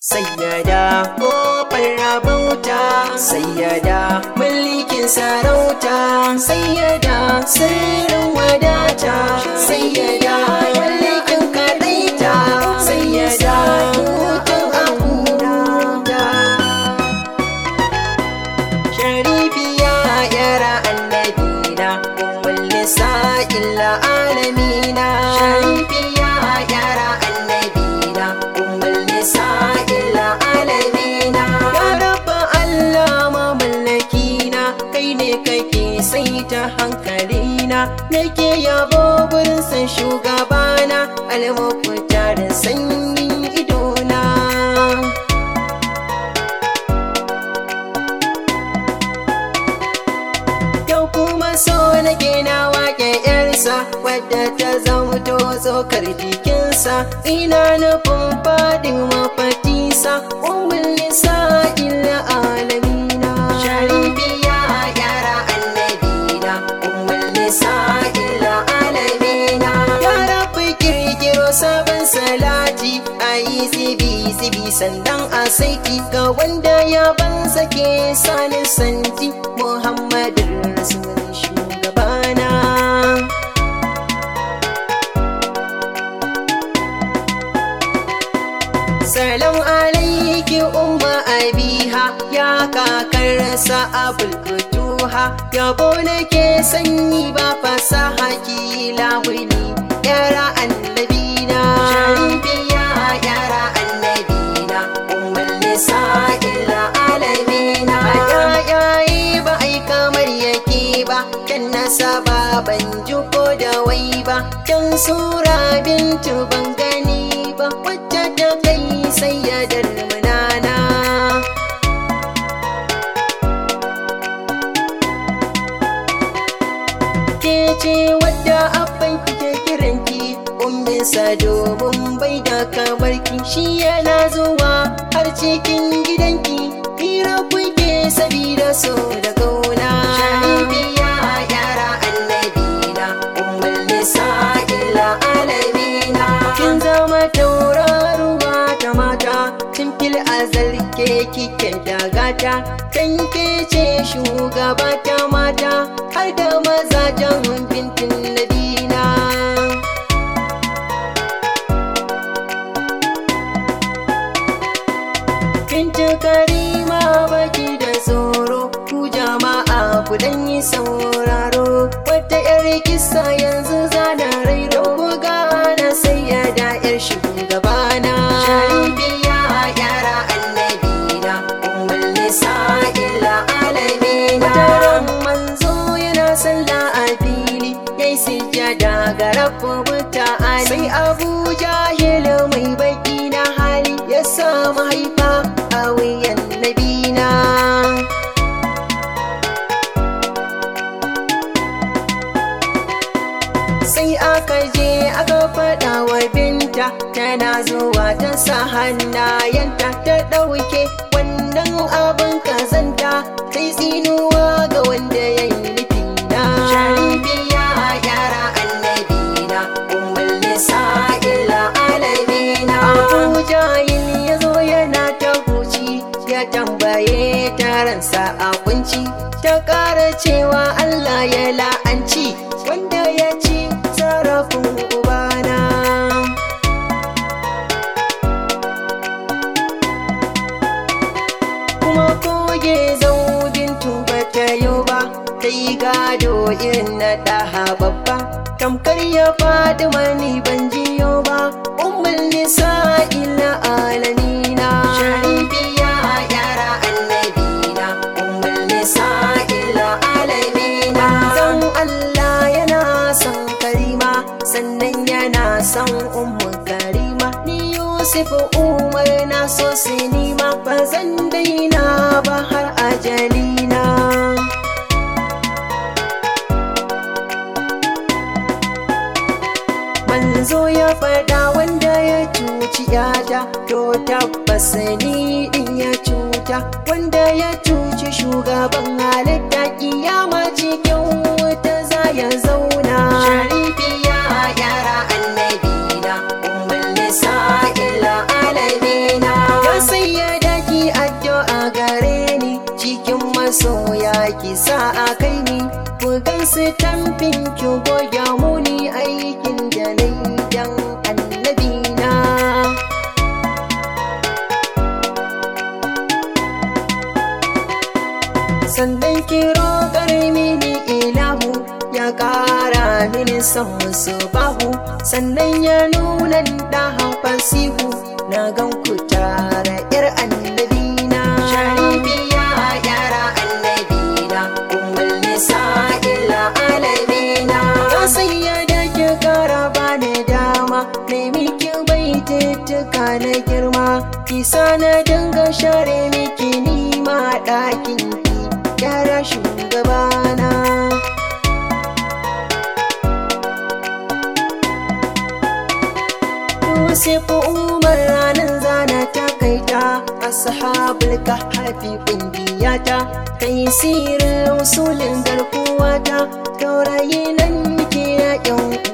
Sayyada kofar rabauta Sayyada mulkin sarauta Sayyada sirrin wadata Sayyada mulkin kadaita Sayyada hutun abuda Sharifiya yara annabina Ummul nisa'il alamina Sharifiya yara annabina Ummul nisa'il alamina Ya rabba Allah mamallakina Kai ne kake saita hankalina Nake yabo gurin san shugabana Almafuta da sanyin idona Yau kuma so nake na wake yarsa wadda ta zamto tsokar jikinsa ina nufin fadin mafatisa umul nisa illa alamina sharifiya yara annabina umul nisa illa alamina ya rafi kirkiro sabon salati a yi zibi zibi sandan a saiti ga wanda ya ban sake sanin santi muhammadu rasul shugabana Salam alaiki umma abiha ya kakarsa abul kutuha yabo nake sanyi ba fasaha kila wuni yara annabina sharifiya yara annabina ummul nisa illa alamina ayayi ba ai kamar yake ba kan nasaba ban ji ko da wai ba kan sura bintu ban gani ba wacce ta kai sayyadar munana ke ce wadda abban kike kiranki umminsa domin bai da kamar ki shi yana zuwa har cikin gidanki hira kuke sabida so da kauna sharifiya yara annabina ummul nisa illa alamina kin zama tauraruwa ta mata tun fil azal ke kike da gata kan ke ce shugaba ta mata har da mazajen bintin nabina Binta karima baki da tsoro ku jama'a ku dan yi sauraro wata yar kisa yanzu zana rairo ku gana sai ya da yar shugabana sharifiya yara annabina ummul nisa illa alamina wataran manzo yana sallah a fili yayi sujjada ga rabbu muta'ali sai abu jahil mai baki na hali ya sa mahaifa a wuyan nabina sai aka je aka faɗa wa binta tana zuwa ta sa hannayenta ta ɗauke wannan abin kazanta sai tsinuwa ga wanda ya yi nufina sharifiya yara annabina ummul nisa illa alamina abu jahil ya zo yana ta huci ya tambaye taransa a kunci ta ƙara cewa allah ya la'anci wanda ya ci sarrafin ubana kuma koge zaubin tuba ta yau ba ta yi gado irin na ɗaha babba tamkar ya faɗi mani ban jiyo ba ummul nisa illa alamina sharifiya yara annabina ummul nisa illa alamina zan Allah yana son karima sannan yana son ummu karima ni Yusuf Umar na so sinima ba zan daina ba har ajalina manzo ya faɗa wanda ya cuci yata to tabbas ni din ya cuta wanda ya cuci shugaban halitta kiyama cikin wuta za ya zauna sharifiya yara annabina ummul nisa illa alamina ya sai tamfin ki goya muni aikin da na yi dan annabina sannan kiro mini ilahu ya ƙara mini son musu bahu sannan ya nuna da fasihu na gan ku tara yar annabina sharifiya yara annabina ummul nisa'il alamina ya sanya da ki kara bani dama nemi ki baitattuka na girma kisa na dinga share miki nima ɗakin ki yara shugabana Yusuf Umar ranar zana ta kaita ashabul kahfi kungiyata kai sirrin usulin garkuwata taurayi nan kira yan